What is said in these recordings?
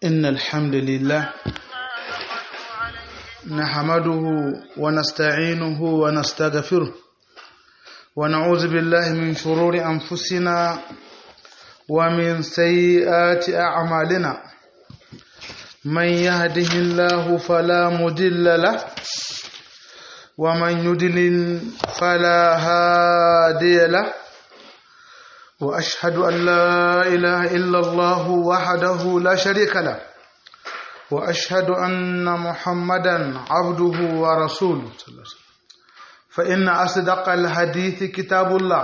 إن الحمد لله نحمده ونستعينه ونستغفره ونعوذ بالله من شرور أنفسنا ومن سيئات أعمالنا من يهده الله فلا مضل له ومن يضلل فلا هادي له واشهد ان لا اله الا الله وحده لا شريك له واشهد ان محمدا عبده ورسوله فان اصدق الحديث كتاب الله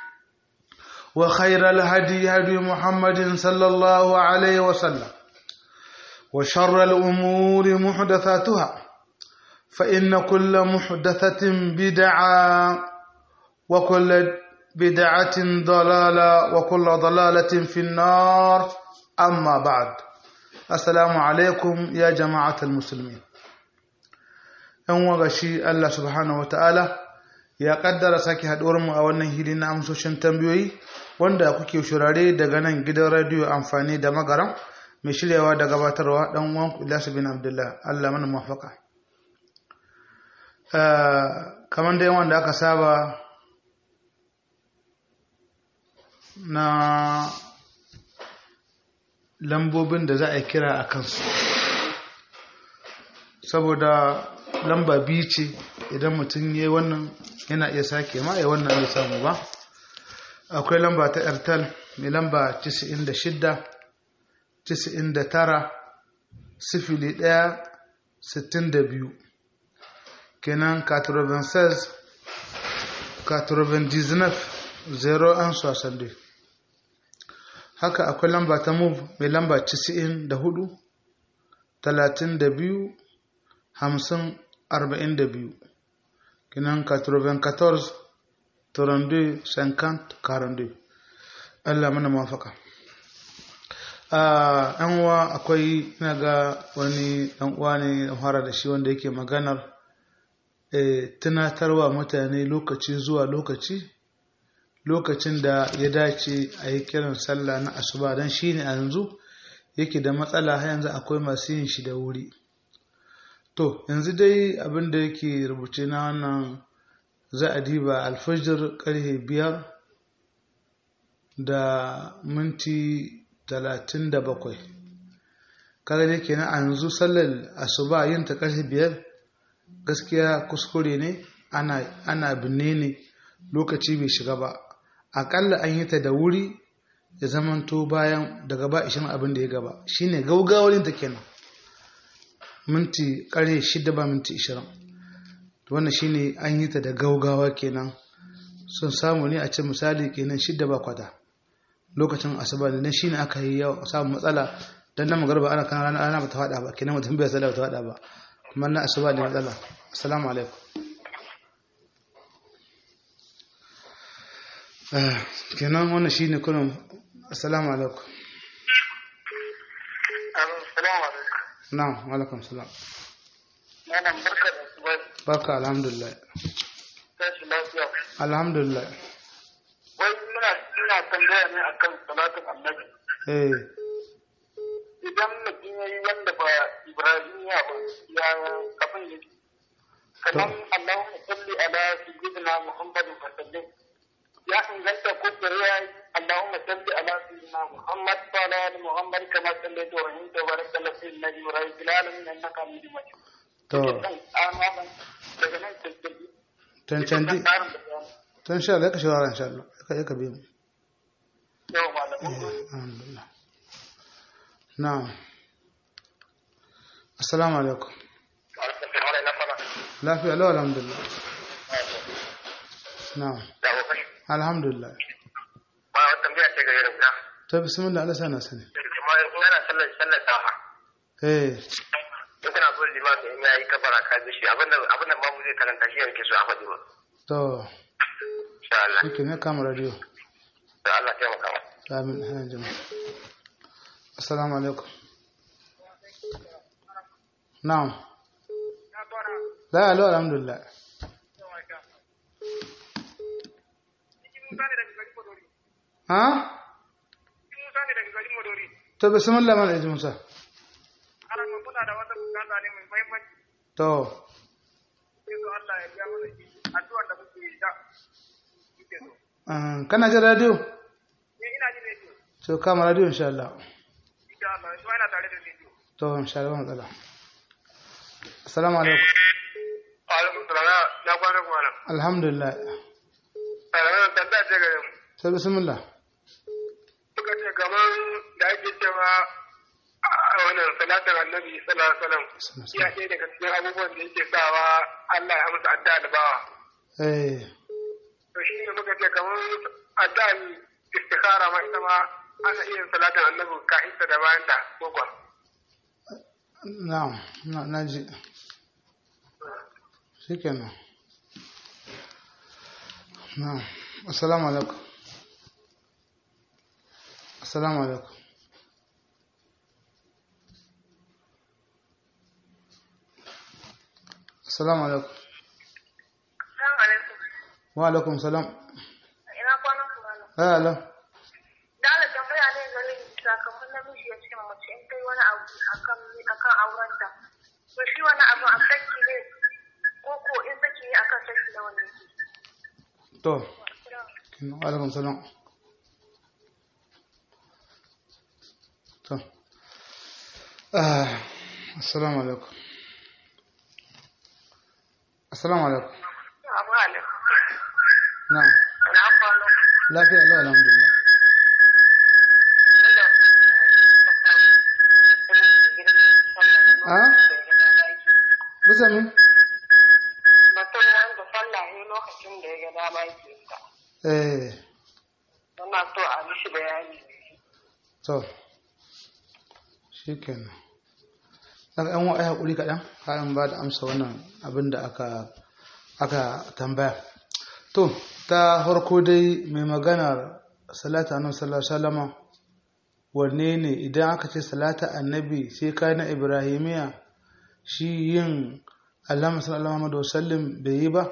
وخير الهدي هدي محمد صلى الله عليه وسلم وشر الامور محدثاتها فان كل محدثه بدعه وكل بدعة ضلالة وكل ضلالة في النار أما بعد السلام عليكم يا جماعة المسلمين ‘yan wagashi Allah subhanahu wa ta'ala ya ƙaddara sake mu a wannan hili na amsoshin tambayoyi wanda kuke shurare daga nan gidan radiyo amfani da magaram mai shiryawa da gabatarwa ɗan uwan Ilyasu bin Abdullah Allah mana mafaka. kamar da yawan da aka saba na lambobin da za a kira a kansu saboda lamba biyu ce idan mutum ya yi wannan yana iya sake ma ya wannan ya samu ba akwai lamba ta airtel mai lamba 96 99 sifili 1 62 kenan 96 99 0 an soixante haka akwai lamba ta move mai lamba 94 32 50 42 kinan 94 32 50 42 Allah mana mafaka yan uwa akwai ina ga wani dan uwa ne fara da shi wanda yake maganar tunatarwa mutane lokaci zuwa lokaci lokacin da ya dace a yi kiran sallah na asuba don shi ne a yanzu yake da matsala har yanzu akwai masu yin shi da wuri to yanzu dai abin da yake rubuce na wannan za a diba alfajir karfe biyar da minti talatin da bakwai kaga ne kenan a yanzu sallar asuba yin ta karfe biyar gaskiya kuskure ne ana binne ne lokaci bai shiga ba akalla an yi ta da wuri ya zamanto bayan daga ba ishin abin da ya gaba shine gaugawar ta kenan minti kare shida ba minti ishirin wannan shine an yi ta da gaugawa kenan sun samu ne a ce misali kenan shida ba kwata lokacin asuba ne dan shine aka yi yau samun matsala dan nan magarba ana kan rana ana bata fada ba kenan mutum bai sallah bata fada ba kuma na asuba ne matsala assalamu alaikum kenan wannan shine kullum assalamu alaikum na'am wa alaikum salam Malam barka da su bai. barka alhamdulillah Tashi lafiya. alhamdulillah Wai muna ina tambaya ne akan salatin annabi. eh Idan mutum ya yi wanda ba Ibrahimiya ba ya abin yake. Kamar Allahumma salli ala sayyidina Muhammadin wa sallim. Ya inganta ko ya yi اللهم صل على سيدنا محمد وعلى ال محمد كما صليت ورحمت وبارك على سيدنا ابراهيم في العالمين انك حميد مجيد. to daga nan tilkili. tancanci to insha Allah ka shawara insha Allah ka ka biyo mu Yau malamin. alhamdulillah na'am assalamu alaikum lafiya lau alhamdulillah na'am alhamdulillah Ba wata tambaya ce ga irin na. to bismillah Allah sana sani Kuma in ana sallar sallar safa. eh In kana so limami in yayi kabara ka bi shi abinda abinda babu zai karanta shi yake so a faɗi ba. to Insha Allah. shike ne kama radio Da Allah ya taimaka. amin hana jama'a assalamu alaikum na'am la alo alhamdulillah ha to bismillah mal eji musa ana muna da wata bukata ne mai muhimmanci to sai so Allah ya biya mana shi addu'ar da muke yi da muke so um, kana jin radio ni ina jin rediyo to kama radio insha Allah insha Allah shi ma ina tare da rediyo to insha Allah ba matsala assalamu alaikum alaikum salam na kwana kuma nan alhamdulillah salam tambaya ce gare mu sai bismillah suka ce kamar da ake cewa a wannan salatin annabi sallallahu alaihi wasallam ya ɗaya daga cikin abubuwan da yake sawa Allah ya amsa addu'a da bawa eh to shi ne muka ce kamar addu'a istikhara ma ita ma ana iya yin salatin annabi kafin ta da bayan ta ko kuwa na'am na naji shikenan na'am assalamu alaikum assalamu alaikum assalamu alaikum Assalamu alaikum. wa alaikum salam Ina kwanan ku malam. ya ala Da Allah tambaya ne gare ni sakamakon namiji ya ce mace in kai wani abu akan akan aurenta. To shi wani abu a saki ne ko ko in saki ne akan saki na wani yake. to wa alaikum salam to ah assalamu alaikum assalamu alaikum Abu alaikum. na'am Na kwano. lafiya lau alhamdulillah a bisa min Mutum wanda sallah ne lokacin da ya ga dama yake ta. eh Wannan so a mishi bayani. to shikenan daga yan wa'ai haƙuri kaɗan kayan ba da amsa wannan abin da aka aka tambaya to ta farko dai mai maganar salata annabi sallallahu alaihi wasallama wanne ne idan aka ce salata annabi sai kai na ibrahimiya shi yin allama sallallahu alaihi wasallam bai yi ba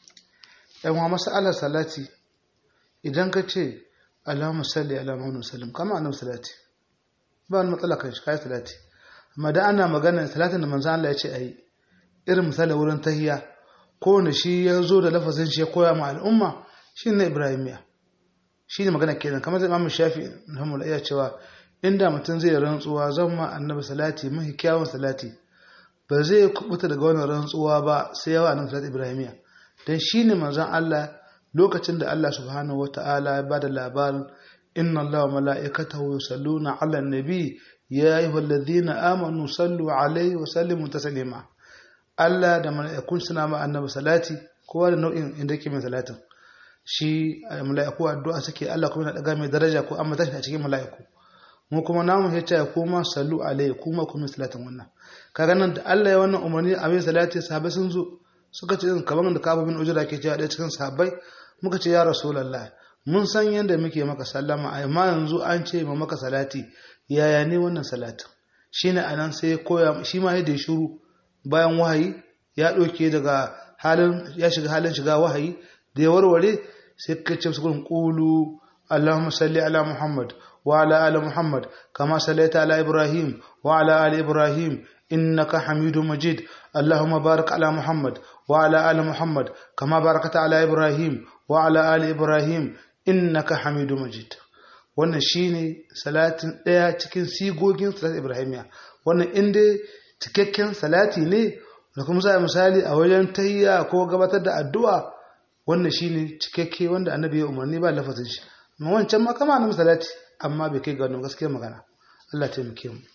yan wa masalar salati idan ka ce Allahumma salli ala Muhammad sallam kama annabi salati ba wani matsala kan shi kai salati amma da ana magana salatin da manzo Allah ya ce ayi irin misali wurin tahiyya ko ne shi ya zo da lafazin shi ya koya ma al'umma shi ne Ibrahimiya shi ne magana kenan kamar zai Imam Shafi rahimahullah iya cewa inda mutum zai rantsuwa zan ma annabi salati mahi kyawun salati ba zai kubuta daga wannan rantsuwa ba sai yawa annabi salati Ibrahimiya dan shi ne manzon Allah lokacin da Allah subhanahu wata'ala ya bada labarin inna Allah wa mala'ikatahu yusalluna 'alan nabi ya ayyuhalladhina amanu sallu 'alaihi wa sallimu taslima Allah da mala'ikun suna ma annabi salati kowa da nau'in inda yake mai salatin shi mala'iku addu'a suke Allah kuma yana daga mai daraja ko amma tashi a cikin mala'iku mu kuma namu ya ce kuma sallu alaihi kuma kuma salatin wannan kaga nan da Allah ya wannan umarni a mai salati sahabbai sun zo suka ce kamar da kafa bin ujura ke cewa ɗaya cikin sahabbai muka ce ya rasulallah mun san yadda muke maka sallama amma yanzu an ce ma maka salati yaya ne wannan salatin shine anan sai ya koya shi ma yadda ya shiru bayan wahayi ya ɗauke daga halin ya shiga halin shiga wahayi da ya warware sai ka ce su gurin qulu allahumma salli ala muhammad wa ala ali muhammad kama sallaita ala ibrahim wa ala ali ibrahim innaka hamidum majid اللهم بارك على محمد وعلى آل محمد كما باركت على إبراهيم وعلى آل إبراهيم إنك حميد مجيد wannan shine salatin ɗaya cikin sigogin salatin ibrahimiya wannan inda cikakken salati ne da kuma za a misali a wajen tayya ko gabatar da addu'a wannan shine cikakke wanda annabi ya umarni ba lafazin shi amma wancan ma kama na salati amma bai kai ga wannan gaskiyar magana Allah taimake mu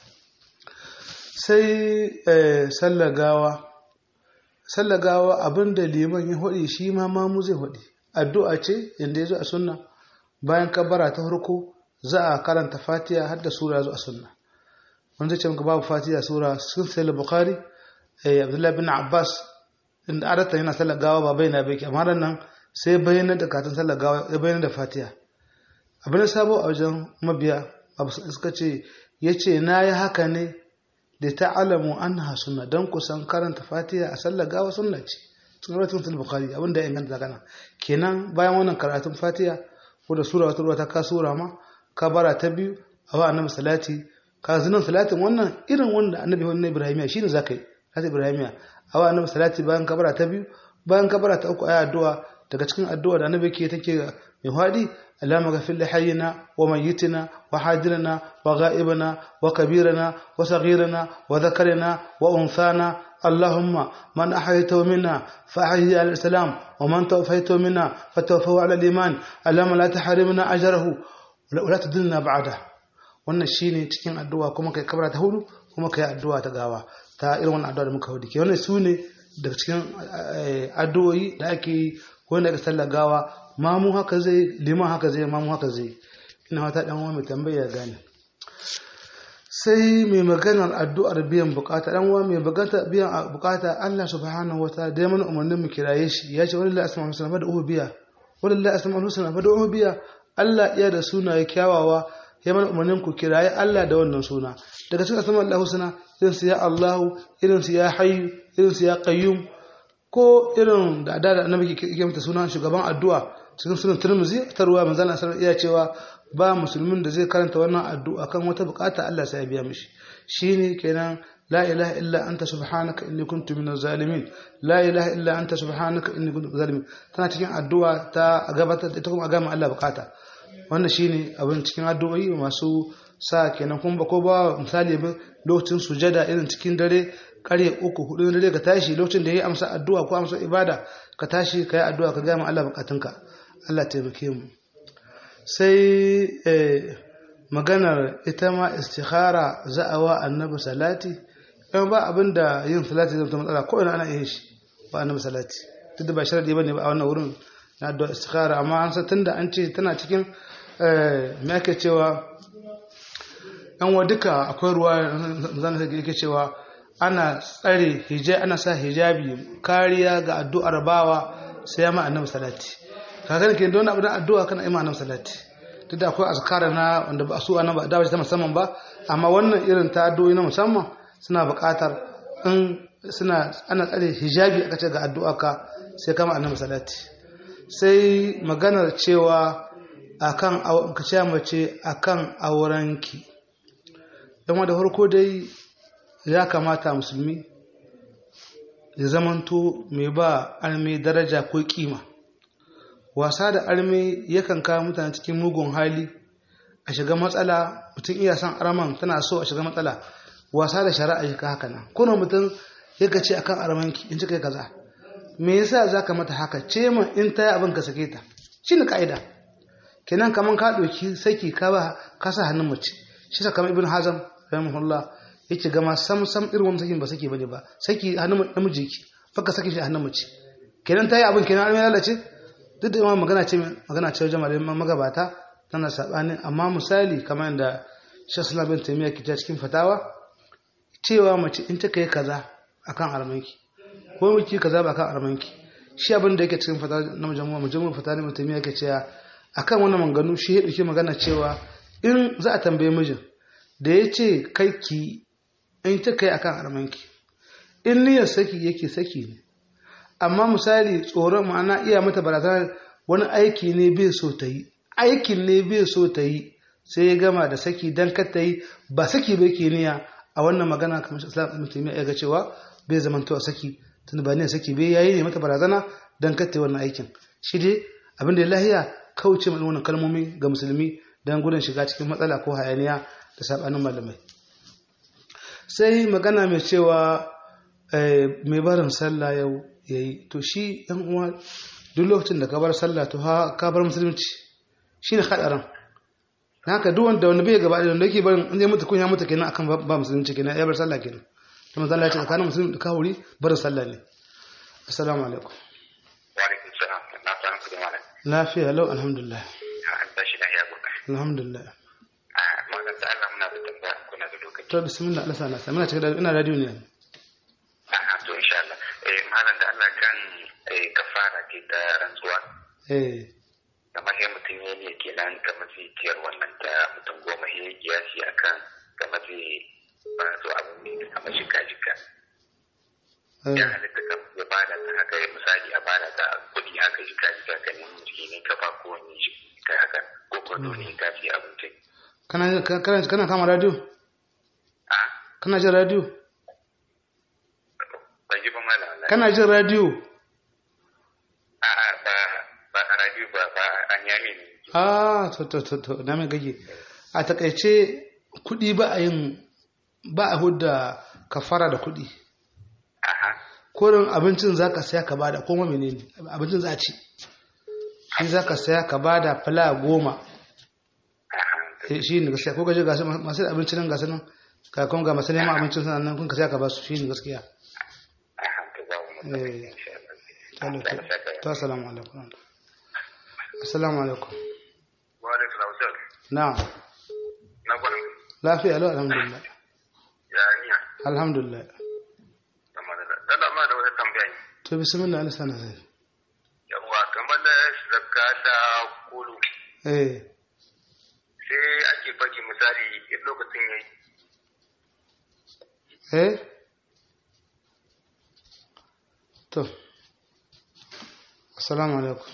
sai sallar gawa sallar gawa abinda liman ya hudi shi ma mamu zai hudi addu'a ce inda ya zo a sunna bayan kabbara ta farko za a karanta fatiha har da sura zo a sunna wanda ce muka babu fatiha sura sun sai bukhari abdullahi bin abbas inda adata yana sallar gawa ba bayyana bai amma nan sai bayyana da katin sallar gawa ya bayyana da fatiha abin da sabo a wajen mabiya abu suka ce ya ce na yi haka ne da ta'alamu anha sunna dan kusan karanta fatiha a sallar gawa sunna ce sun rawaitun sul bukhari abin da ya inganta kana kenan bayan wannan karatun fatiha ko da sura wata ta ka sura ma kabara ta biyu a wa annabi salati ka zinan salatin wannan irin wanda annabi wannan ibrahimiya shine zaka yi salatin ibrahimiya awa annabi salati bayan kabara ta biyu bayan kabara ta uku ayi addu'a daga cikin addu'a da annabi ke take mai fadi اللهم اغفر لحينا وميتنا وحاضرنا وغائبنا وكبيرنا وصغيرنا وذكرنا وانثانا اللهم من احييته منا فاحيه على الاسلام ومن توفيته منا فتوفه على الايمان اللهم لا تحرمنا اجره ولا تدلنا بعده wannan shine cikin addu'a kuma kai kabara ta hudu kuma kai addu'a ta gawa ta irin wannan addu'a da muka hudu ke wannan su ne daga cikin addu'o'i da ake yi wanda ka sallar gawa mamu haka zai liman haka zai mamu haka zai ina wata dan uwa mai tambaya gane sai mai maganar addu'ar biyan bukata dan uwa mai bukata biyan bukata Allah subhanahu wataala da mana umarnin mu kiraye shi ya ce wallahi asma'ul husna fad'uhu biya wallahi asma'ul husna fad'uhu biya Allah iya da sunaye kyawawa ya mana umarnin ku kiraye Allah da wannan suna daga cikin asma'ul husna irin su ya Allahu irin su ya hayyu irin su ya qayyum ko irin da da annabi ke mata sunan shugaban addu'a cikin sunan Tirmidhi ta ruwa manzon Allah iya cewa ba musulmin da zai karanta wannan addu'a kan wata bukata Allah sai ya biya mishi shine kenan la ilaha illa anta subhanaka inni kuntu minaz zalimin la ilaha illa anta subhanaka inni kuntu minaz zalimin tana cikin addu'a ta gabatar ita kuma a gama Allah bukata wannan shine abin cikin addu'o'i masu sa kenan kuma ba ko ba misali ba lokacin sujada irin cikin dare karye uku hudu dare ka tashi lokacin da yayi amsa addu'a ko amsa ibada ka tashi ka yi addu'a ka gama Allah bukatunka Allah taimake mu sai maganar ita ma istikhara za'awa annabi salati yan ba abin da yin salati zai matsala ko ina ana iya shi ba annabi salati duk da ba sharadi bane ba a wannan wurin na addu'a istikhara amma an san tunda an ce tana cikin me ake cewa yan wa duka akwai ruwa zan yake cewa ana tsare hijabi ana sa hijabi kariya ga addu'ar bawa sai ya ma annabi salati kaga ne ke don abu da addu'a kana ima annabi salati duk da akwai azkara na wanda ba su annabi da ta musamman ba amma wannan irin ta addu'o'i na musamman suna buƙatar in suna ana tsare hijabi aka ce ga addu'a ka sai kama annabi salati sai maganar cewa akan ka ce mace akan aurenki dan da farko dai ya kamata musulmi ya zamanto mai ba arme daraja ko kima wasa da arme yakan kawo mutane cikin mugun hali a shiga matsala mutum iya son araman tana so a shiga matsala wasa da shari'a shi haka nan kuna mutum yaka ce akan aramanki in cika kaza me yasa zaka mata haka ce min in ta yi abin ka sake ta shine ka'ida kenan kaman ka ɗauki saki ka ba ka sa hannun mace shi sa kamar ibn hazam rahimahullah yake gama sam sam irin wani sakin ba saki bane ba saki hannun namiji ki faka saki shi hannun mace kenan ta yi abin kenan an lalace duk da magana ce magana ce wajen malamin magabata tana sabani amma misali kamar yadda Sheikh Islam bin Taymiyyah ke cikin fatawa cewa mace in ta kai kaza akan armanki ko miki kaza ba akan armanki shi abin da yake cikin fatawa na majmu'a majmu'a fatawa na Taymiyyah ke cewa akan wannan manganu shi ya dauki magana cewa in za a tambaye mijin da ya ce kai ki in ta kai akan armanki in niyyar saki yake saki ne amma misali tsoron ma'ana iya mata barazanar wani aiki ne bai so ta yi aikin ne bai so ta yi sai ya gama da saki don kar ta yi ba saki bai ke niyya a wannan magana kamar islam mutum ya ga cewa bai zama a saki tun ba ne saki bai yayi ne mata barazana don kar ta yi wannan aikin shi dai abin da ya lahiya kauce mai wannan kalmomi ga musulmi don gudun shiga cikin matsala ko hayaniya da sabanin malamai sai magana mai cewa mai barin sallah yau ya yi to shi yan uwa duk lokacin da ka bar sallah to ka bar musulunci shi ne haɗarin na haka duk wanda wanda bai gaba da wanda yake barin inda ya mutu kun ya mutu kenan akan ba musulunci kenan ya bar sallah kenan to manzo Allah ya ce tsakanin musulmi da kafiri barin sallah ne assalamu alaikum wa alaikum salam na san ku da malam lafiya lau alhamdulillah an tashi lafiya gobe alhamdulillah a malam da Allah muna da tambaya kuna da lokaci to bismillah Allah sana sa muna cikin ina radio ne a to insha Allah eh malam da Allah kan eh kafara ke ta rantsuwa eh kamar sai mutum ya ne kenan kamar zai ciyar wannan ta mutum goma ya yi kiyasi akan kamar zai ba su abu ne kamar shika shika ya halitta ka ya bada ta haka ya misali a bada ta kuɗi haka shika shika ka nemi jiki ne ka ba ko wani shi ka haka ko ko dole ka fi abinci kana kana kana kama radio kana jin radio ban ji ba malam wallahi kana jin radio a'a ba ba a radio ba ba an yami ne ah to to to to na mai gage a takaice kuɗi ba a yin ba a hudda kafara da kuɗi aha kurin abincin za ka saya ka bada kuma menene abincin za a ci shi za ka saya ka bada fala goma aha Eh, shi ne gaskiya ko gaje gasu masu abincin nan gasu nan ka kuma ga masu neman abincin suna nan kun ka saya ka ba su shi ne gaskiya aha to ba mu Eh. insha Allah Talo, to to, assalamu alaikum assalamu alaikum wa alaikum assalam na'am na gwanin lafiya lau alhamdulillah ya niya alhamdulillah amma da da ma da wata tambaya ne to bismillah Allah sana sai yawa kamar da zakka da kulu eh sai ake faɗi misali in lokacin yayi eh to assalamu alaikum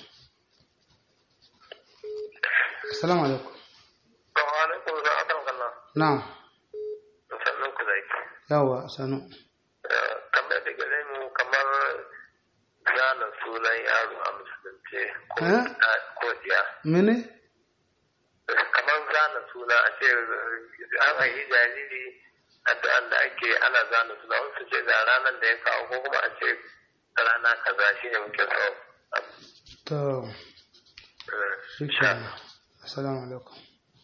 assalamu alaikum Assalamu alaikum wa rahmatullah na'am sannan ku zai yawa sanu kamar da gare mu kamar zana sunan yaro a musulunce ko Eh? ko diya mene kamar zana suna a ce an yi jariri addu'an da ake ana zana suna wasu ce ga ranar da ya kawo ko kuma a ce rana kaza shi ne muke so to shikenan assalamu alaikum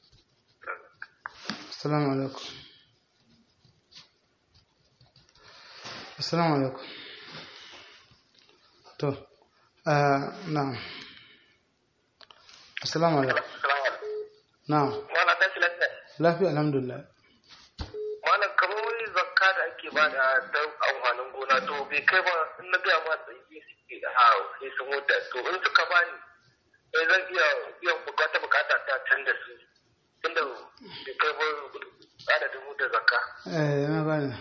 assalamu alaikum assalamu alaikum to ah na'am assalamu alaikum na'am Mana ta lafiya. lafiya alhamdulillah Mana kamar wani zakka da ake ba da dan amfanin gona to bai kai ba in na gaya ma tsaye suke da ha sai sun wuta to in suka bani sai zan iya biyan bukata bukata ta can da su tunda bai kai ba adadin wuta zakka. eh na gane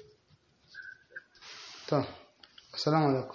to assalamu alaikum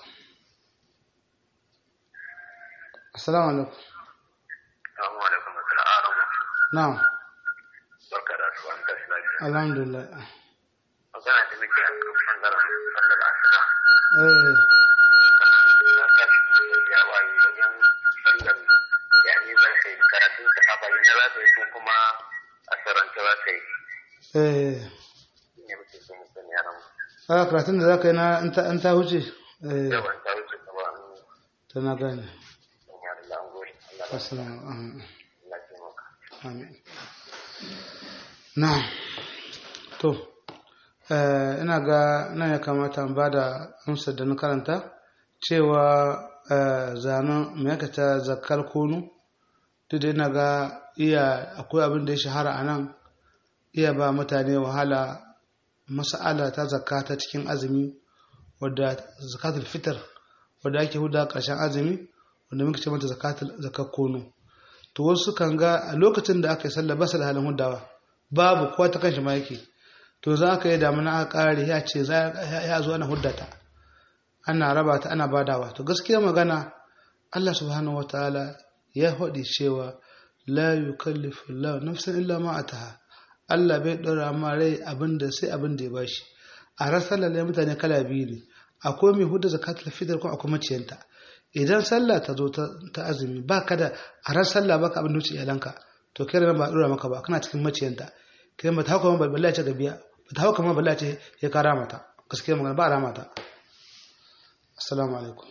assalamu alaikum Assalamu alaikum assalam aramu. na'am Barka da su an tashi lafiya. alhamdulillah Magana da muke a kan bangaren sallar asuba. eh Na tashi ya waye wajen sallar yani zan kai karatun ta a bayyana za ta yi ko kuma a saranta za ta yi. eh ne muke so mu sani yaran mu. a karatun da za ka yi na in ta- in ta wuce eh Yawan ta wuce gaba an ta na gane san yaran da an gori. Allah ya assalamu alaikum Allah ya taimaka. Amin. Na'am. To, eh, ina ga nan ya kamata in ba da amsar da na karanta cewa eh, zanen ma'aikata zakar kunu duk da ina ga iya akwai abin da ya shahara a nan iya ba mutane wahala mas'ala ta zakka ta cikin azumi wadda zakatul fitr wadda ake huda ƙarshen azumi wanda muke ce mata zakatul zakar kunu to wasu kan ga a lokacin da aka yi sallah ba su da halin hudawa babu kowa ta kanshi ma yake to za aka yi damuna aka kare ya ce za ya zo ana huddata ana raba ta ana badawa to gaskiya magana Allah subhanahu wataala ya faɗi cewa la yukallifu Allah nafsan illa ma ataha Allah bai ɗora ma rai abinda sai abin da ya bashi a rasar lalle mutane kala biyu ne akwai mai hudu zakatul fitr kuma akwai maciyanta idan sallah ta zo ta azumi ba ka da a ran sallah baka abin da wuce iyalanka to kai ran ba dora maka ba kana cikin maciyanta kai ba ta hauka ma balla ce gabiya ba ta hauka ma balla ce ya kara mata gaskiya magana ba a rama ta assalamu alaikum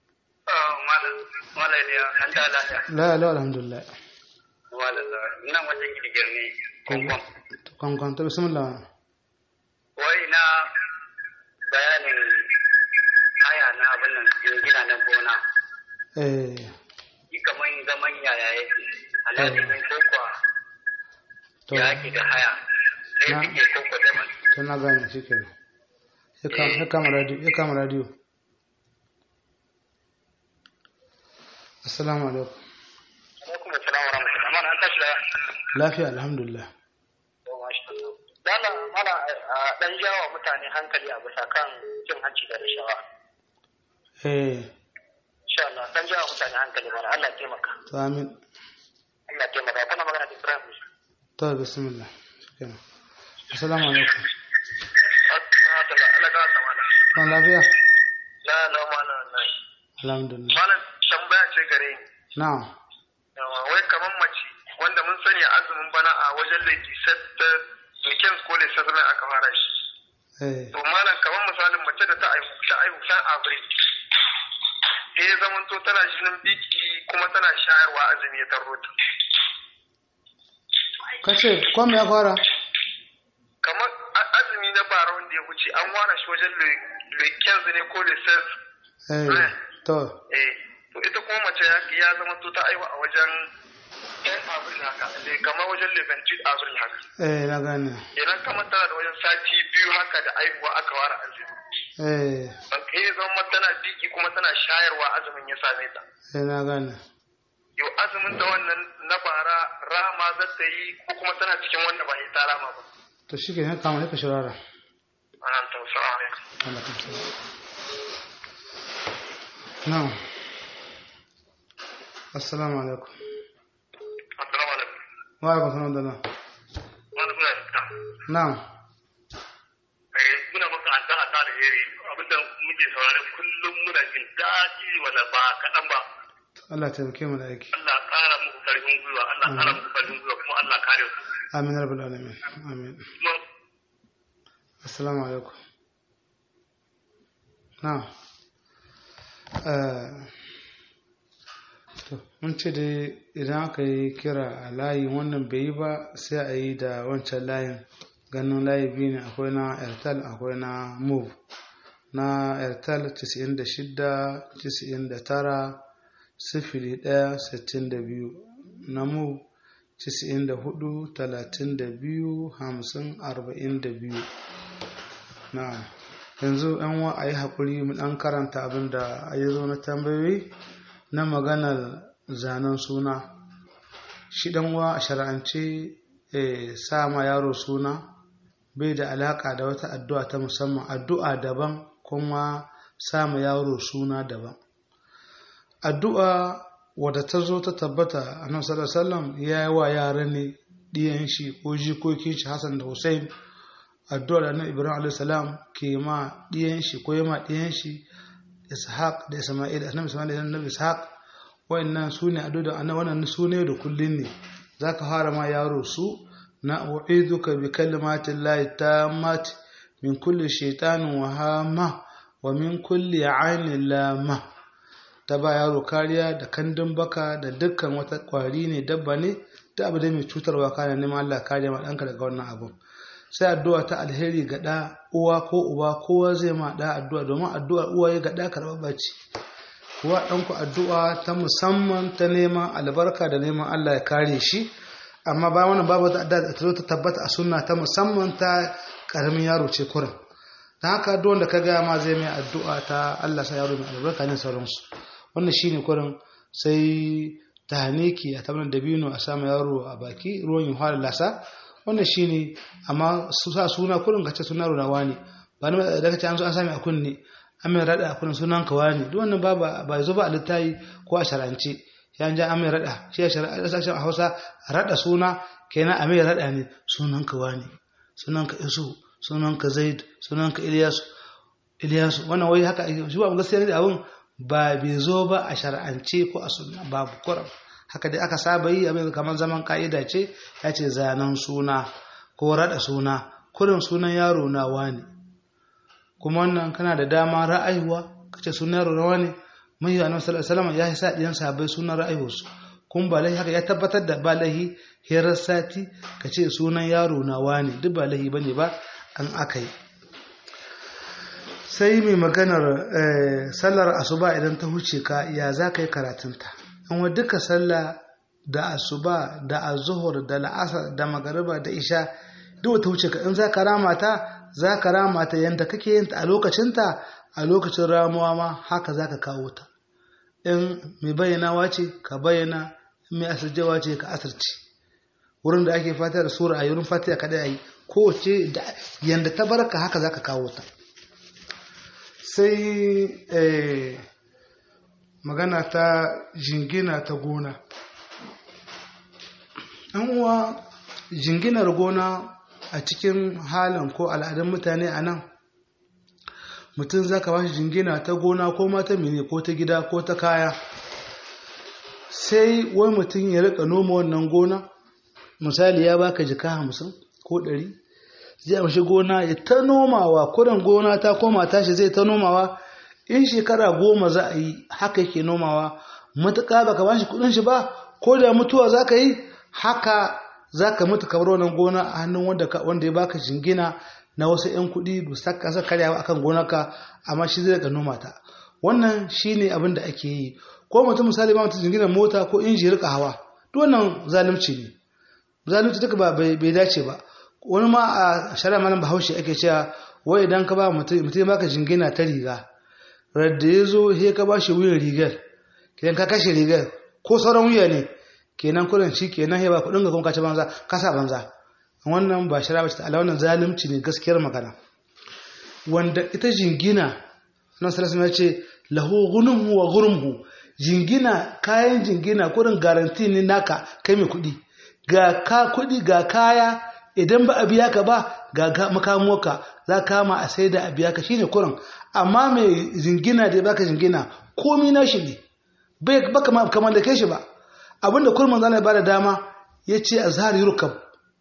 Malam ne an ta lafiya. la la alhamdulillah Malam nan wajen gidigir ne. Kwankwan. kwankwan ta bismillah Wai na bayanin haya na abin nan gina na gona. eh Yi kamar zaman yaya yake. Alhaji ne ko kuwa to ya ake da haya. Sai Na- suke koko da man. to na gane shikenan ya kama ya kama radio ya kama radio assalamu alaikum Alaikum assalam wa rahmatullahi. Mana an tashi da lafiya alhamdulillah Dala mana a dan jawa mutane hankali a bisa kan cin hanci da rashawa. eh Insha Allah dan jawa mutane hankali mana Allah ya taimaka. to amin Allah ya taimaka kuna magana da Ibrahim. to bismillah shikenan assalamu alaikum ban lafiya Na na mana nan. alhamdulillah Malam tambaya ce gare ni. na'am Yawa, Wai kamar mace wanda mun sani azumin bana a wajen lady set da weekend ko le settlement aka fara shi. eh To malam kamar misalin mace da ta aihu ta aihu ta abril. Eh ya zaman to tana jinin biki kuma tana shayarwa azumi ya tarro ta. kace ko me ya fara Kamar a- azumi na bara wanda ya wuce an ware shi wajen le le 15 ne ko le 16 eh to eh to ita kuma mace ya ya zama to ta aiwa a wajen ɗan abril haka le kamar wajen le 28 abril haka eh na gane idan kamar tana da wajen sati biyu haka da aihuwa aka ware azumi eh ban kai zama tana diki kuma tana shayarwa azumin ya same ta eh na gane yau azumin ta wannan na bara rama za ta yi ko kuma tana cikin wanda ba yi ta rama ba to shi ke kama ne ka shirara an ta salamu alaikum Allah ka tsare na'am assalamu alaikum assalamu alaikum wa alaikum salam da na wani kuna da na'am eh muna maka addu'a ta da heri abinda muke saurare kullum muna jin daɗi wala ba kaɗan ba Allah ya taimake mu da aiki Allah ƙara muku ƙarfin gwiwa Allah ƙara muku ƙarfin gwiwa kuma Allah kare ku amin rabbal alamin amin kuma assalamu alaikum na'am eh to mun ce dai idan aka yi kira a layi wannan bai yi ba sai a yi da wancan layin ganin layi biyu ne akwai na airtel akwai na move na airtel 96 99 sifili ɗaya sittin da biyu na move 94 32 50 42 na yanzu yan wa a yi haƙuri mu ɗan karanta abin da ya zo na tambayoyi na maganar zanen suna shi ɗan wa a shara'ance eh, sa ma yaro suna bai da alaƙa da wata addu'a ta musamman addu'a daban kuma sa ma yaro suna daban addu'a wadda ta zo ta tabbata a nan sallallahu ya yi wa yara ne ɗiyan shi ko jikokin shi hassan da hussein addu'a da nan ibrahim alaihi salam ke ma ɗiyan shi ko ya ma ɗiyan shi ishaq da isma'il annabi isma'il da annabi ishaq wayannan su ne addu'a da annabi wannan su ne da kullun ne zaka fara ma yaro su na u'iduka bi kalimatin lahi tammat min kulli shaytanin wa hama wa min kulli ainin lama ta ba yaro kariya da kandun baka da dukkan wata kwari ne dabba ne ta abu da mai cutarwa kana neman Allah kariya ma ɗanka daga wannan abun sai addu'a ta alheri ga ɗa uwa ko uba kowa zai ma ɗa addu'a domin addu'ar uwa ya ga ɗa karɓar ce kuwa ɗanku addu'a ta musamman ta neman albarka da neman Allah ya kare shi amma ba wannan babu da addu'a ta zo ta tabbata a sunna ta musamman ta ƙaramin yaro ce kurin ta haka duk wanda ka gaya ma zai mai addu'a ta Allah sa yaro mai albarka ne sauransu wannan shine kurin sai ta haniki a tabbatar da bino a samu yaro a baki ruwan yin fara lasa wannan shine amma su sa suna kurin kace suna runawa ne ba ni da kace an zo an sami a kunne an mai rada a kurin sunan kawa ne duk wannan ba ba zo ba a littayi ko a sharance ya an ja an mai rada shi a sharance a Hausa rada suna kenan a mai rada ne sunan kawa ne sunan ka Isu sunan ka Zaid sunan ka Ilyasu Ilyasu wannan wai haka shi ba gaskiya ne abun ba bai zo ba a shar'ance ko a sunna babu kuram haka dai aka saba yi abin kamar zaman ka'ida ce ya ce zanen suna ko rada suna kurin sunan yaro na wani kuma wannan kana da dama ra'ayuwa kace sunan yaro na wani mai yi annabi sallallahu ya sa diyan sahabbai sunan ra'ayuwarsu kun ba lahi haka ya tabbatar da ba lahi hirar sati kace sunan yaro na wani duk ba lahi bane ba an aka yi sai mai maganar sallar asuba idan ta huce ka ya za ka yi karatunta an wa duka sallah da asuba da azuhur da la'asar da magariba da isha duk ta huce ka in za ka rama ta za ka rama ta yadda kake yin ta a lokacinta a lokacin ramuwa ma haka za ka kawo ta in mai bayyanawa ce ka bayyana in mai asirjewa ce ka asirce wurin da ake fata da sura a wurin fatiha kada a yi kowace yadda ta barka haka za ka kawo ta sai magana ta jingina ta gona an uwa jinginar gona a cikin halin ko al'adun mutane a nan mutum za ka ba shi jingina ta gona ko mata mene ko ta gida ko ta kaya sai wai mutum ya rika noma wannan gona misali ya baka jika hamsin ko ɗari zai amshi gona ya ta nomawa kudan gona ta koma tashi zai ta nomawa in shekara goma za a yi haka yake nomawa matuƙa baka ba shi kuɗin shi ba ko da mutuwa za ka yi haka za ka mutu kamar wannan gona a hannun wanda ya baka jingina na wasu 'yan kuɗi ba sa kasa karyawa akan gonarka amma shi zai daga noma ta wannan shine abin da ake yi ko mutum misali ba mutum jingina mota ko inji rika hawa duk wannan zalunci ne zalunci duka ba bai dace ba wani ma a shari'a malam bahaushe ake cewa wai idan ka ba mutum mutum baka jingina ta riga radda ya zo he ka ba shi wuyan rigar idan ka kashe rigar ko sauran wuya ne kenan kudin shi kenan he ba kudin ga kuma kace banza kasa banza wannan ba shara bace ala wannan zalunci ne gaskiyar magana wanda ita jingina nan sallallahu alaihi ce lahu ghunmu wa ghurmuhu jingina kayan jingina kudin garanti ne naka kai mai kudi ga ka kudi ga kaya idan ba a biya ka ba ga makamuwarka za kama a sai da a biya ka shine kurin amma mai jingina da baka jingina komi na shi ne bai baka kamar da kai shi ba abinda kurman zana ba da dama ya ce a zahar yurkab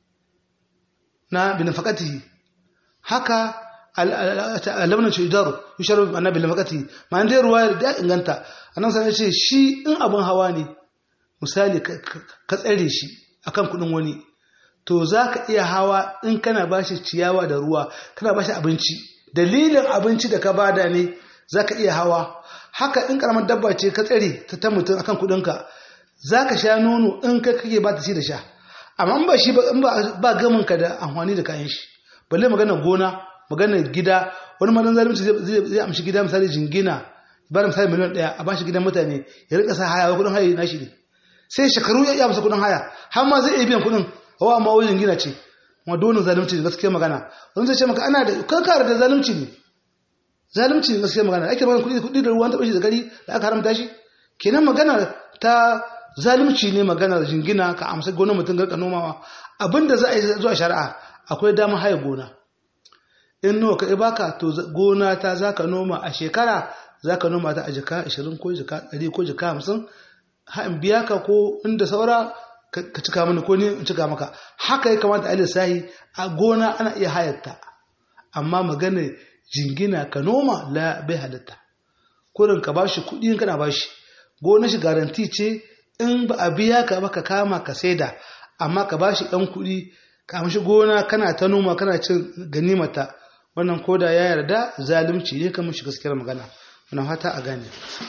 na binafakatihi haka alamna ce idaru yusharu na binafakatihi ma dai ruwa da inganta annan sai ce shi in abin hawa ne misali ka tsare shi akan kudin wani to za ka iya hawa in kana ba shi ciyawa da ruwa kana ba shi abinci dalilin abinci da ka bada ne za ka iya hawa haka in karamar dabba ce ka tsare ta ta mutum akan kudinka za ka sha nono in ka kake ba ta ci da sha amma ba shi ba gamin ka da amfani da kayan shi balle magana gona magana gida wani madan zalunci zai amshi gida misali jingina ba da misali miliyan daya a ba shi gidan mutane ya rika sa haya kudin haya na shi ne sai shekaru ya masa kudin haya har ma zai iya biyan kudin hawa ma wajen gina ce kuma dole zalunci ne gaskiya magana wani zai ce maka ana da kankara da zalunci ne zalunci ne gaskiya magana ake magana kuɗi kuɗi da ruwan taɓa shi da gari da aka haramta shi kenan magana ta zalunci ne magana jingina ka amsa gonar mutum garka nomawa abinda za a yi zuwa shari'a akwai damar haya gona in nawa ka baka to gona ta za ka noma a shekara za ka noma ta a jika 20 ko jika 100 ko jika 50 ha in biya ka ko inda saura ka cika mini ko ni in cika maka haka ya kamata a lissahi a gona ana iya hayarta amma magana jingina ka noma la bai halitta kurin ka bashi kuɗi in kana bashi gona shi garanti ce in ba a biya ka ba ka kama ka saida amma ka bashi ɗan kuɗi ka amshi gona kana ta noma kana cin ganimata wannan koda ya yarda zalunci ne kamar shi gaskiyar magana wannan fata a gane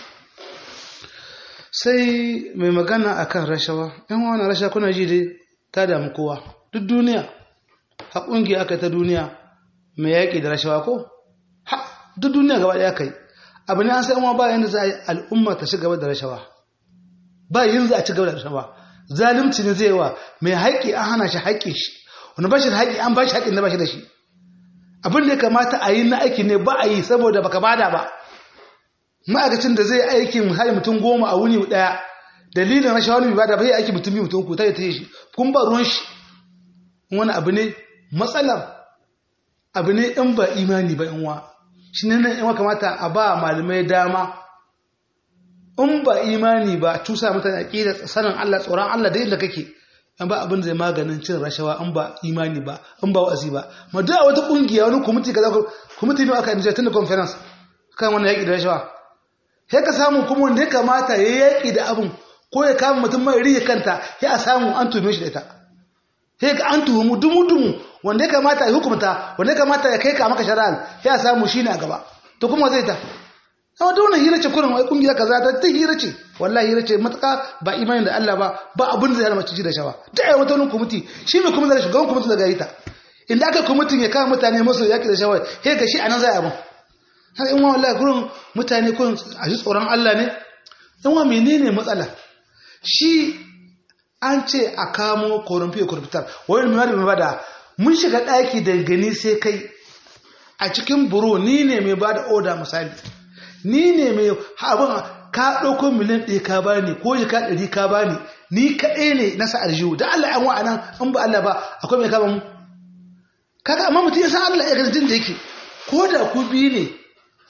sai mai magana akan rashawa yan wani rasha kuna ji dai ta damu kowa duk duniya ha ƙungiya aka ta duniya mai yaƙi da rashawa ko ha duk duniya gaba ɗaya kai abu ne an sai ba yanda za a yi al'umma ta ci gaba da rashawa ba yin za a ci gaba da rashawa zalunci ne zai wa mai haƙƙi an hana shi haƙƙi shi wani ba shi da haƙƙi an ba shi haƙƙin da ba shi da shi abin da ya kamata a yi na aiki ne ba a yi saboda baka bada ba ma'aikacin da zai aiki misali mutum goma a wuni daya dalilin rashin wani bada bai aiki mutum biyu mutum uku ta yi ta yi shi kun ba ruwan shi wani abu ne matsalar abu ne in ba imani ba yanwa shi ne nan yanwa kamata a ba malamai dama in ba imani ba cusa mutane aƙida sanin Allah tsoron Allah da inda kake an ba abin zai maganin cin rashawa an ba imani ba an ba wa'azi ba ma da wata kungiya wani kwamiti kaza kwamiti ne aka yi tun da conference kan wannan yaƙi da rashawa sai ka samu kuma wanda ya kamata ya yaƙi da abin ko ya kama mutum mai riya kanta ya a samu an tuhume shi da ita sai ka an tuhumu dumu dumu wanda ya kamata ya hukumta wanda ya kamata ya kai ka maka shari'a ya samu shi ne a gaba to kuma zai ta amma da wannan hira ce kurin wai kungiya kaza ta ta hira ce wallahi hira ce matuƙa ba imanin da Allah ba ba abin da zai hana mace da shawa ta ai wata wani kwamiti shi mai kuma zai shugaban kwamiti daga ita inda aka kwamitin ya kama mutane masu yaƙi da shawa sai ga shi a nan zai abin har in wa wallahi kurin mutane kurin a ji tsoron Allah ne in wa menene matsala shi an ce a kamo korumfi korumfitar wani mai mai bada mun shiga ɗaki da gani sai kai a cikin buro ni ne mai bada oda misali ni ne mai abin ka ɗauko miliyan ɗaya ka bani ko jika ɗari ka bani ni kaɗai ne na sa aljihu da Allah yan wa'anan in ba Allah ba akwai mai kama mu kaga amma mutum ya san Allah ya ganin da yake ko da ku biyu ne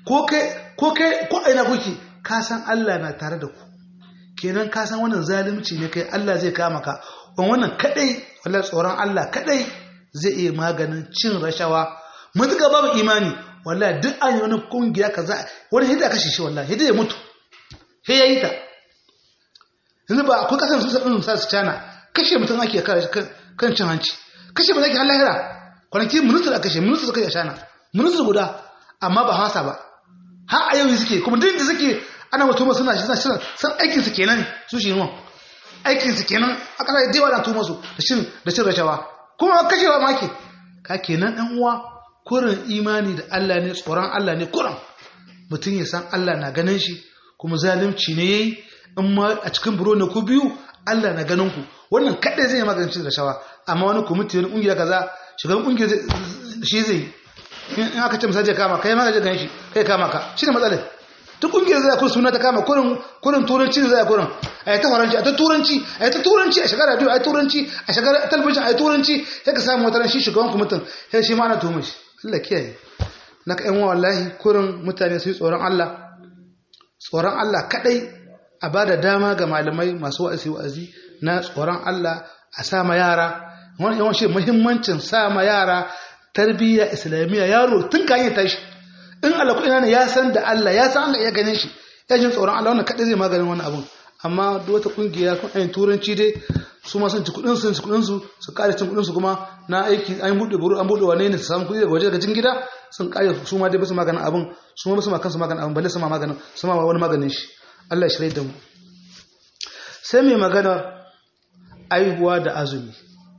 ko kai ko kai ko aina kuke ka san Allah na tare da ku kenan ka san wannan zalunci ne kai Allah zai kama ka wannan kadai wallahi tsoron Allah kadai zai iya maganin cin rashawa mutuka babu imani wallahi duk an yi wani kungiya kaza wani hidda kashe shi wallahi hidda ya mutu sai yayi ta yanzu ba akwai kasan su sabin sa su cana kashe mutum ake kan cin hanci kashe ba zai har lahira kwanaki ministar a kashe ministar suka yi a cana ministar guda amma ba hasa ba har a yau suke kuma duk da suke ana mutum suna shi suna san aikin su kenan su shi yi aikin su kenan a kasa da yawa na tuma su da cin da cin rashawa kuma kashewa ma ke ka kenan dan uwa kurin imani da Allah ne tsoron Allah ne kurin mutum ya san Allah na ganin shi kuma zalunci ne yayi in ma a cikin buro na ku biyu Allah na ganin ku wannan kadai zai magance da shawa amma wani committee wani kungiya kaza shugaban kungiyar shi zai in aka ce misali kama kai ma ka je ganin shi kai kama ka shi ne matsalar duk kungiyar zai kun suna ta kama kurin kurin turanci ne zai kurin a yi ta faranci a ta turanci a yi ta turanci a shigar radio a yi turanci a shigar talabijin a yi turanci sai ka samu wata shi shugaban kwamitin sai shi ma ana tuhumar shi Allah kiyaye na ka yan wallahi kurin mutane su yi tsoron Allah tsoron Allah kadai a ba da dama ga malamai masu wa'azi wa'azi na tsoron Allah a sama yara wani yawan shi muhimmancin sama yara tarbiyya islamiyya yaro tun kan yi tashi in Allah kuɗina ne ya san da Allah ya san Allah ya gane shi ya jin tsoron Allah wannan kaɗai zai maganin wani abun amma duk wata kungiya kun ayin turanci dai su ma sun ci kuɗin su kuɗin su su kare cin kuɗin su kuma na aiki an buɗe buru an buɗe wane ne su samu kuɗi daga waje daga cikin gida sun kare su ma dai basu maganin abun su ma basu ma kansu maganin abun balle su ma maganin su ma wani maganin shi Allah ya shirye da mu sai mai magana aihuwa da azumi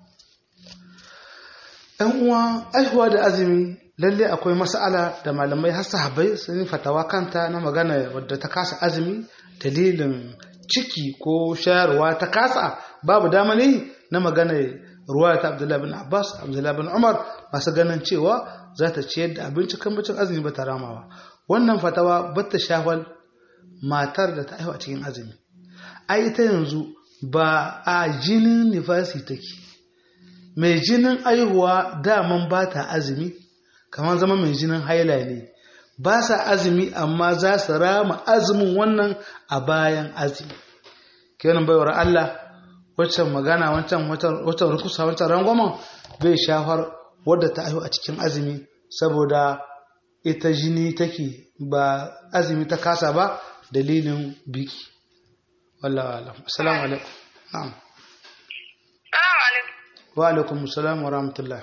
ɗan uwa aihuwa da azumi lalle akwai mas'ala da malamai har sahabbai sun yi fatawa kanta na magana wadda ta kasa azumi dalilin ciki ko shayarwa ta kasa babu dama ne na magana ruwa ta Abdullahi bin Abbas Abdullahi bin Umar masu ganin cewa za ta ciyar da abinci kan bacin azumi ba ta ramawa wannan fatawa ba ta shafal matar da ta haihu a cikin azumi ai ita yanzu ba a jinin nifasi take mai jinin aihuwa daman ba ta azumi kamar zama mai jinin haila ne ba sa azumi amma za su rama azumin wannan a bayan azumi kenan baiwar Allah waccan magana wancan waccan rukusa wancan rangwamen bai shafar wadda ta aihu a cikin azumi saboda ita jini take ba azumi ta kasa ba dalilin biki wallahu alam assalamu alaikum na'am wa alaikum assalam wa rahmatullah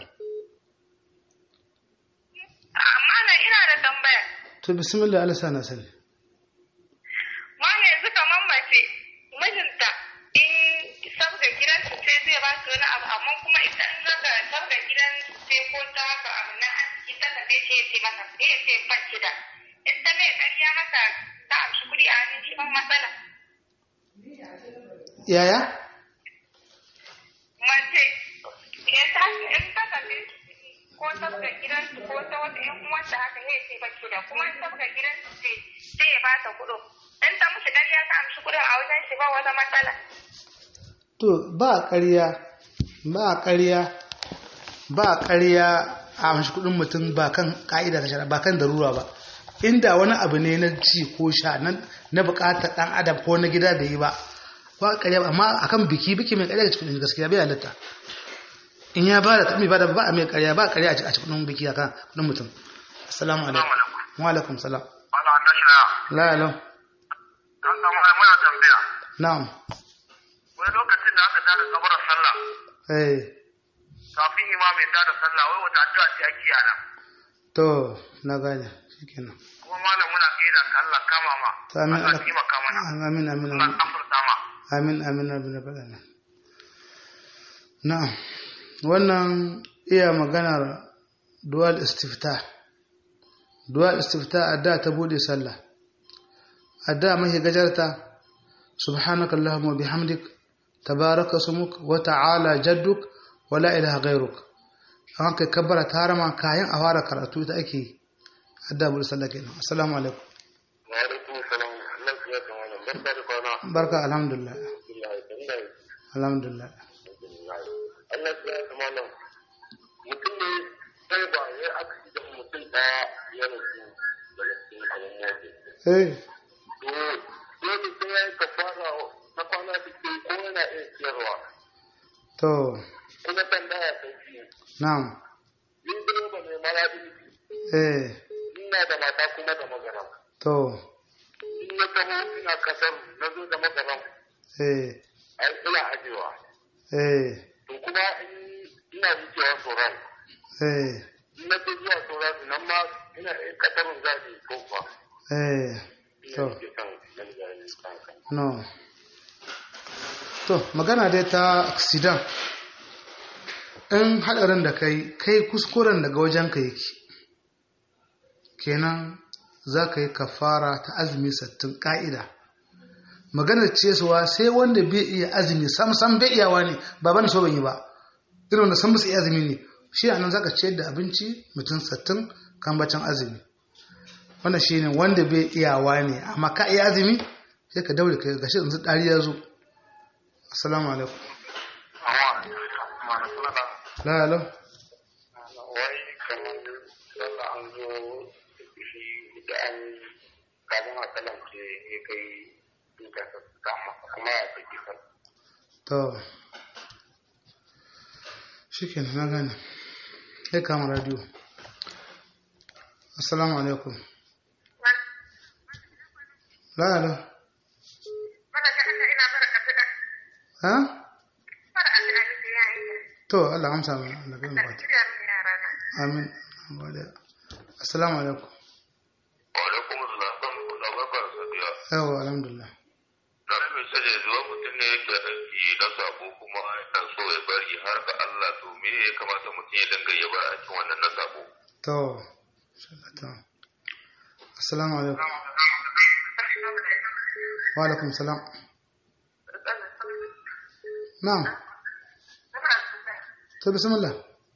to bismillah Allah sana sani ma yanzu kaman mace mijinta in sabga gidan su sai zai ba su wani abu amma kuma ita in zaka sabga gidan sai ko ta haka abu na aski ta ka sai ce mata sai ce bacci da in ta mai ƙarya haka ta amshi kuɗi a hannun shi ban matsala yaya mace ya ta in ta kalle ko sabga gidan su ko ta wata ƴan uwanta haka ya ce bacci da kuma in sabga gidan su sai sai ya ba ta kuɗo in ta mushi ƙarya ta amshi kuɗin a wajen shi ba wata matsala to ba ƙarya ba ƙarya ba ƙarya a amshi kuɗin mutum ba kan ƙa'ida ta shara ba kan darura ba inda wani abu ne na ci ko sha na buƙatar ɗan adam ko na gida da yi ba ba ƙarya amma akan biki biki mai ƙarya ga cikin gaskiya bai halatta in ya ba da tabi ba da ba a mai ƙarya ba ƙarya a cikin biki akan kuɗin mutum assalamu alaikum wa alaikum salam la la na'am wani lokacin da aka tada kabarar sallah eh kafin imam ya tada sallah wai wata addu'a ce ake yana to na gane shikenan kuma malam muna kai da ka Allah kama ma to amin Allah taimaka mana amin amin Allah amin kafarta ma amin amin rabbil alamin na'am wannan iya maganar dual istifta dual istifta adda ta bude sallah adda mahi gajarta subhanaka allahumma bihamdik tabaraka sumuk wa ta'ala jadduk wa la ilaha ghayruk an kai kabbara ta harama kayan a fara karatu ita ake yi adda bude sallah kenan assalamu alaikum wa alaikum salam Allah ya kama nan barka da kwana barka alhamdulillah alhamdulillah Allah ya kama nan mutum ne sai ba ya aka da mutum daya ya rasu daga cikin kamar yaji eh dole sai ya yi kafara na kwana sittin ko yana iya ciyarwa to kuma tambaya ta biyu na'am ni direba ne mara eh ina da mata kuma da magana to in na taho ina kasar na zo da magana eh ai ina ajewa eh to kuma in ina wucewa sauran eh in na ce zuwa sauran nan ma ina kasarun zaɓi ko kuwa eh to ina ke kan nan zaɓi kan no to magana dai ta accident in hadarin da kai kai kuskuren daga wajen ka yake kenan za ka yi kafara ta azumi sattin ka'ida maganar cesuwa sai wanda bai iya azumi sam sam bai iyawa ne ba bane so ban yi ba irin wanda san ba su iya azumi ne shi a nan za ka ciyar da abinci mutum sattin kan bacin azumi wannan shi ne wanda bai iyawa ne amma ka iya azumi sai ka daure ka gashi yanzu ɗari ya zo assalamu alaikum la alo wai kamar sallah an zo shi da an kafin a kalance ya kai duka kama kuma ya fi kifar to shi ke na gane ya kama radio assalamu alaikum la alo ha to Allah amsa mu Allah bai mu bata amin gode assalamu alaikum wa alaikum assalam kuna barkar sadiya yawa alhamdulillah na mai sanya zuwa mutum ne yake aiki na sabo kuma yana so ya bari har ga Allah to me ya kamata mutum ya dinga ya bar aikin wannan na sabo to to assalamu alaikum wa alaikum salam na'am to bismillah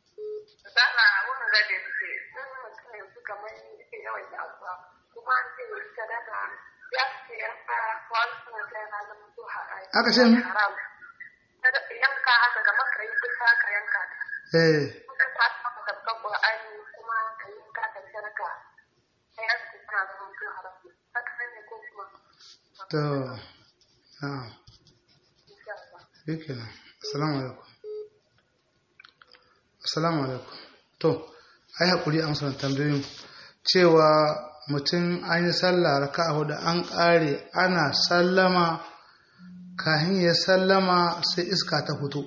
aka ce mi yanka haka kamar ka yi kusa ka yanka ta eh ka ta maka tabbar Qur'ani kuma ka yi ka ka sarka sai aka ce tana zama mutum haram haka ne ko kuma to na'am insha Allah shikenan assalamu alaikum assalamu alaikum to ai hakuri amsa tambayoyin cewa mutum an yi sallah raka'a hudu an ƙare ana sallama kahin ya sallama sai iska ta fito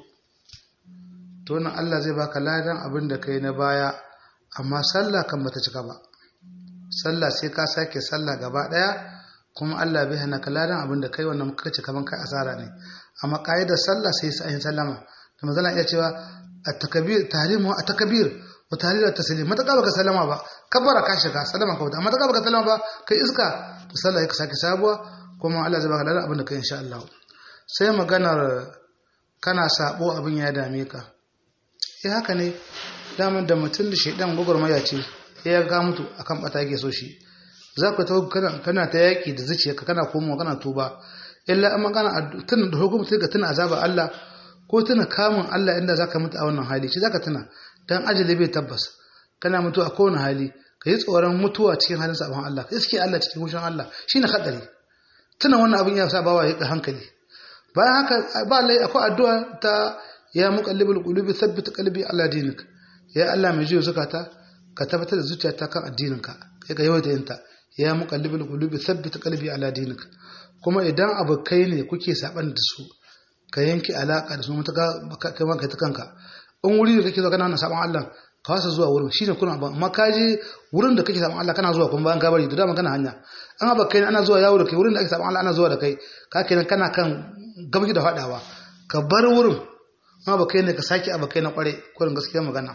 to wannan Allah zai baka ladan abin da kai na baya amma sallah kan bata cika ba sallah sai ka sake sallah gaba daya kuma Allah bai hana ka ladan abin da kai wannan muka ce kaman kai asara ne amma kaidar sallah sai sai ayin sallama da manzon iya cewa at-takbir tahrimu at-takbir wa tahlil at-taslim mata baka sallama ba kabbara ka shiga sallama ka wuta amma ta baka sallama ba kai iska to sallah ka sake sabuwa kuma Allah zai baka ladan abin da kai insha Allah sai maganar kana sabo abin ya dame ka eh haka ne daman da mutum da shaidan gwagwarmaya ce ya ga mutu akan bata yake so shi za ka tawo kana kana ta yaki da zuciyarka kana komowa kana tuba illa amma kana tuna da hukumta ga tuna azaba Allah ko tuna kamun Allah inda zaka mutu a wannan hali shi zaka tuna dan ajali bai tabbas kana mutu a kowane hali ka yi tsoron mutuwa cikin halin sabon Allah ka iske Allah cikin hushin Allah shine hadari tuna wannan abin ya sa bawa ya hankali bayan haka ba lai akwai addu'a ta ya muqallibul qulubi thabbit qalbi ala dinik ya Allah mai jiyo zakata ka tabbatar da zuciyata kan addininka kai ka yawaita yinta ya muqallibul qulubi thabbit qalbi ala dinik kuma idan abokai ne kuke saban da su ka yanke alaka da su mutaka kai ma kai ta kanka in wuri da kake zuwa kana saban Allah ka wasa zuwa wurin shine kuna ba amma ka je wurin da kake saban Allah kana zuwa kuma bayan ka bari da dama kana hanya an abokai ne ana zuwa yawo da kai wurin da ake saban Allah ana zuwa da kai ka kenan kana kan gabaki da fadawa ka bar wurin ma ba kai ne ka sake abu kai na kware kurin gaskiya magana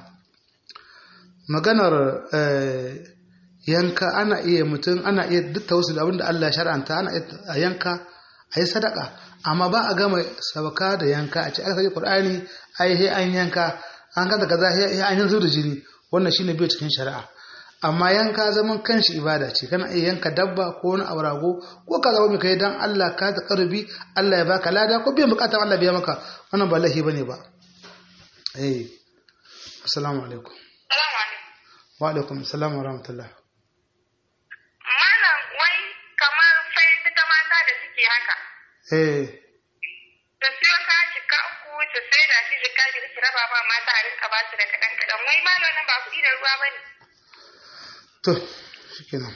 maganar yanka ana iya mutum ana iya duk tawassul abin da Allah ya shar'anta ana iya yanka a yi sadaka amma ba a gama sabaka da yanka a ce aka sake qur'ani ai he an yanka an kada kaza he an yanzu da jini wannan shine bai cikin shari'a amma yanka zaman kanshi ibada ce kana iya yanka dabba ko wani abrago ko ka zama mai kai dan Allah ka ta karbi Allah ya baka lada ko biyan bukatar Allah biya maka wannan ba lahi bane ba eh assalamu alaikum Salamu alaikum. wa alaikum assalam wa rahmatullah Mana eh ta siyo ka jika uku ta sai da shi jika biyu ki raba ba mata a rinka ba su da kaɗan kaɗan wai ma nan ba kuɗi da ruwa ba ne. to shikenan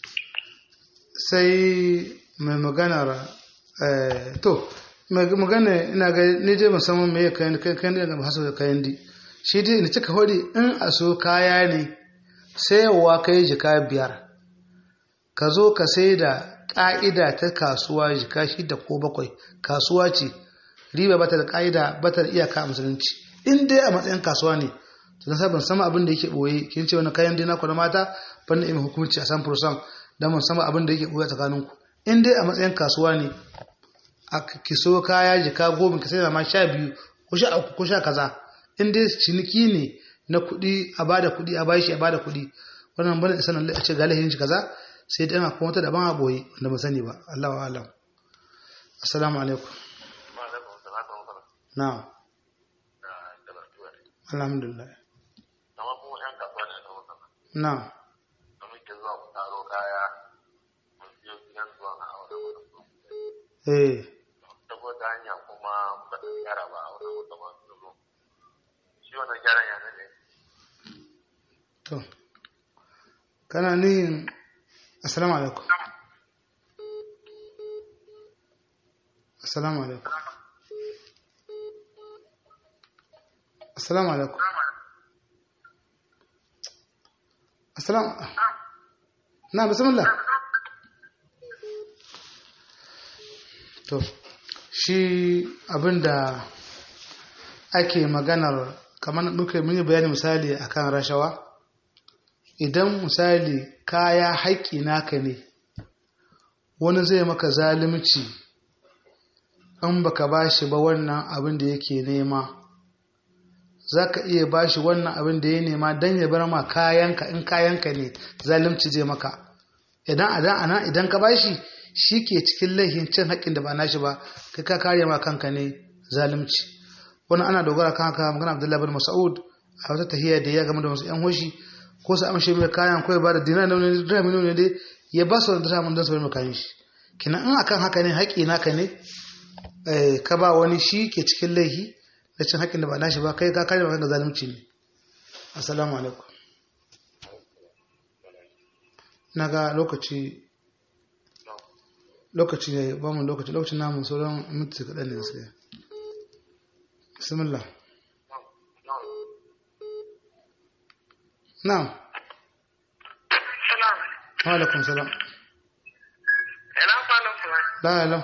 sai mai maganar eh, to mai magana ina ga ni je musamman me kayan kayan kayan da hasu da kayan di shi dai ni cika hodi in a so kaya ne sayarwa kai jika biyar ka zo ka sai da ƙa'ida ta kasuwa jika shida ko bakwai kasuwa ce riba bata da ƙa'ida bata da iyaka a musulunci in dai a matsayin kasuwa ne to na ban sama abin da yake boye kin ce wani kayan dina ku na mata ban da hukunci a san fursan dan mun sama abin da yake boye tsakanin ku in dai a matsayin kasuwa ne a ki so kaya jika goma ka sai da ma sha biyu ko sha uku ko sha kaza in dai ciniki ne na kuɗi a bada kuɗi a bashi a bada kuɗi wannan bane sanan a ce galihin shi kaza sai dai ana kuma wata daban a boye wanda ban sani ba Allah wa alam assalamu alaikum na'am alhamdulillah na'am eh saboda hanya kuma ba ta gyara ba a wani wata masu zo shi wannan gyaran ya ne to kana ni assalamu alaikum assalamu alaikum assalamu alaikum assalamu na bismillah to shi abinda ake maganar kamar muka mun yi bayani misali akan rashawa idan misali kaya haƙƙi naka ne wani zai maka zalunci in baka bashi ba wannan abin da yake nema za ka iya bashi wannan abin da ya nema don ya bar ma kayanka in kayanka ne zalunci zai maka idan adan ana idan ka bashi shi ke cikin laifin cin haƙƙin da ba nashi ba kai ka kare ma kanka ne zalunci wani ana dogara kan haka magana abdullahi bin mas'ud a wata tahiyya da ya game da wasu yan hoshi ko su amshe mai kayan ko ya ba da dinar da wani dirhami ne dai ya ba su da dirhamin don su bai mai kayan shi kina in akan haka ne haƙƙi naka ne ka ba wani shi ke cikin laifi da cin haƙƙin da ba nashi ba kai ka kare ma kanka zalunci ne assalamu alaikum na ga lokaci lokaci ne ba mu lokaci lokacin namun sauran minti kaɗan ne sai bismillah na'am Salam. wa alaikum salam Ina kwanan kuma. la la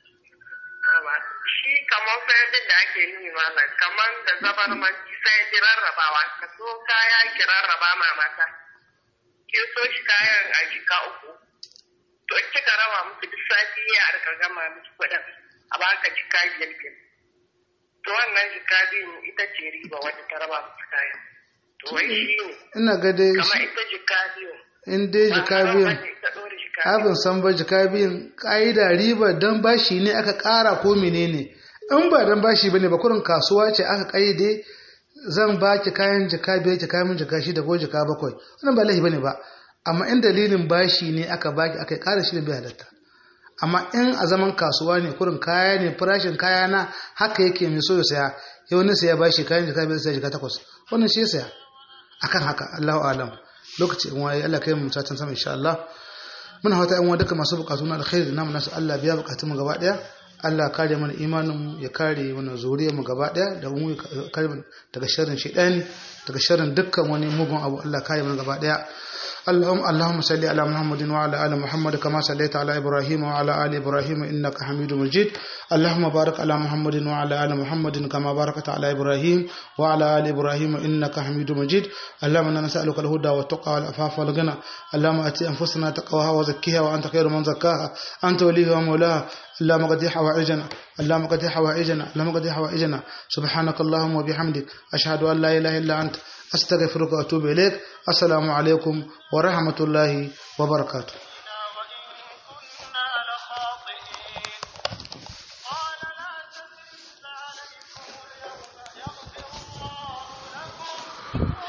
Shi kamar fayadin da ake yi mana kamar da zabar manci sai ki rarrabawa ka so kaya ki rarraba ma mata. Ki so shi kayan a jika uku. To in kika raba musu duk sati ya arka gama miki kuɗin a baka jika biyar biyar. To wannan jika biyun ita ce riba wadda ta raba musu kayan. To wai shi ne. ina ga dai Kamar ita jika biyun. in dai jika biyun Ita ɗora jika abin san ba jika biyun ƙa'ida riba don bashi ne aka ƙara ko menene in ba don bashi bane ba kurin kasuwa ce aka ƙayyade zan ba ki kayan jika biyar ki kayan jika shida ko jika bakwai wannan ba laifi bane ba amma in dalilin bashi ne aka baki aka ƙara shi da bai halatta amma in a zaman kasuwa ne kurin kaya ne farashin kaya na haka yake mai so ya saya yau ne saya bashi kayan jika biyar sai jika takwas wannan shi ya saya akan haka Allahu alam lokaci in waye Allah kai mu mutacin sama insha Allah muna fata yan duka masu bukatu na alkhairi namu nasu Allah biya bukatun mu gaba daya Allah kare mana imanin mu ya kare mana zuriyar mu gaba daya da mu ya kare mu daga sharrin shaytani daga sharrin dukkan wani mugun abu Allah kare mana gaba daya اللهم اللهم صل على محمد وعلى ال محمد كما صليت على ابراهيم وعلى ال ابراهيم انك حميد مجيد اللهم بارك على محمد وعلى ال محمد كما باركت على ابراهيم وعلى ال ابراهيم انك حميد مجيد اللهم انا نسالك الهدى والتقى والعفاف والغنى اللهم اتي انفسنا تقواها وزكيها وانت خير من زكاها انت وليها ومولاها اللهم قد حوائجنا اللهم قد حوائجنا اللهم قد حوائجنا سبحانك اللهم وبحمدك اشهد ان لا اله الا انت أستغفرك وأتوب إليك السلام عليكم ورحمة الله وبركاته